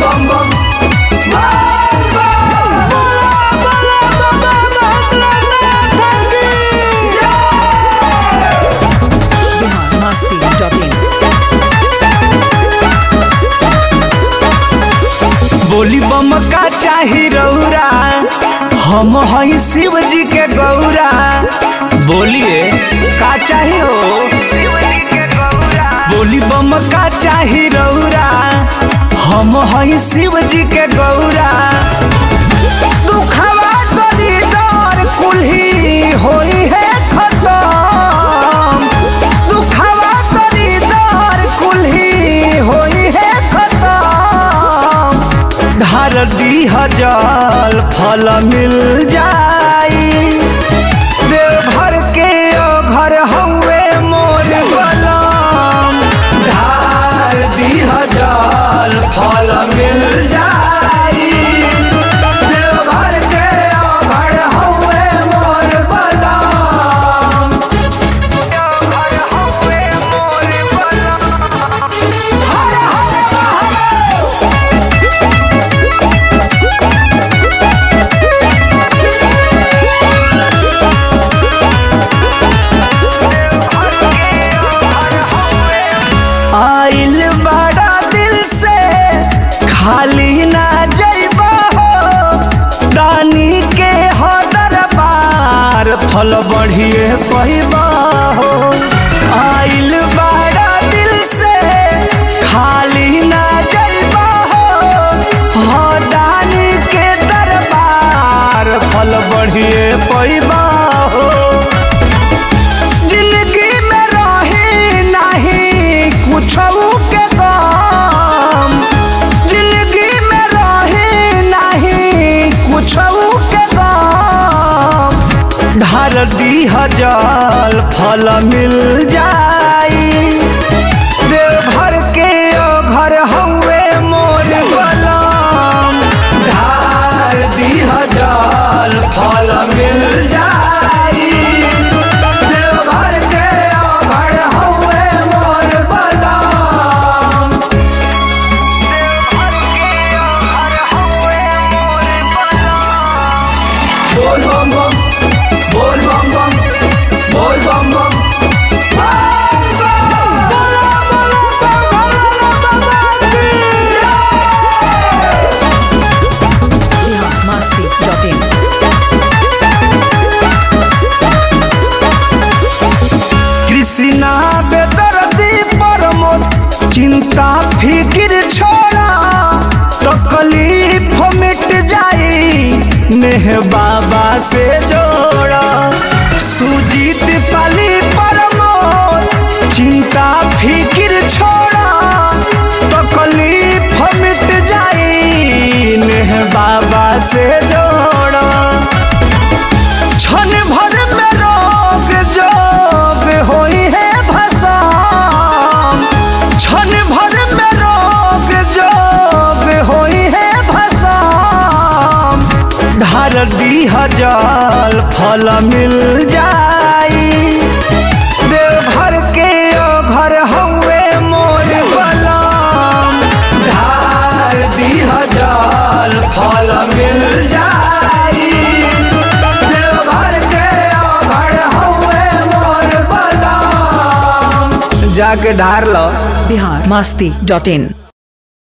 बम बम बिहार मस्ती डॉट इन बोली बम का चाही रौरा हम हई शिव जी के गौरा बोलिए का चाही हो बोली बम का चाही रौरा हम हई शिव जी के गौरा दुखवा दरिदर कुल्ही होई है खतम दुखवा दरिदर कुल्ही होई है खतम धार दी हजार फल मिल जाई देवघर के ओ घर हवे मोर बलम धार दी हजार फल मिल जाई देवघर के ओ घर हवे मोर बलम देवघर हवे मोर बलम हर हर महादेव आइल बड़ा दिल से खाली ना जइबा हो दानी के हो दरबार फल बढ़िए पहिबा हो आइल बड़ा दिल से खाली ना जइबा हो हो दानी के दरबार फल बढ़िए पहिबा हो जिंदगी में रही नहीं कुछ के गम जिंदगी में रही नहीं कुछ के गम ढार दी हजार फल मिल जाई देवघर के ओ घर हवे मोर बलम ढार दी हजार फल मिल जाई देवघर के ओ घर हवे मोर बलम देवघर के ओ घर हवे मोर बलम बोल बम बम बोल बम बम बोल बम बम बिहार मस्ती डॉट इन कृष्णा बेदर्दी परमोद चिंता फिकिर छोड़ा तकलीफ मिट जाई नेह बाबा से जोड़ा सुजीत पाली परमोद चिंता फिकिर छोड़ा तकलीफ मिट जाई नेह बाबा से जोड़ा क्षण भर में रोग जोग होई है भसाम क्षण भर में रोग जोग होई है भसाम ढार दी हजार फल मिल जाई देवघर के ओ घर हवे मोर बलम ढार दी हजार फल मिल जाई देवघर के ओ घर हवे मोर बलम जाके ढार लो बिहार मस्ती डॉट इन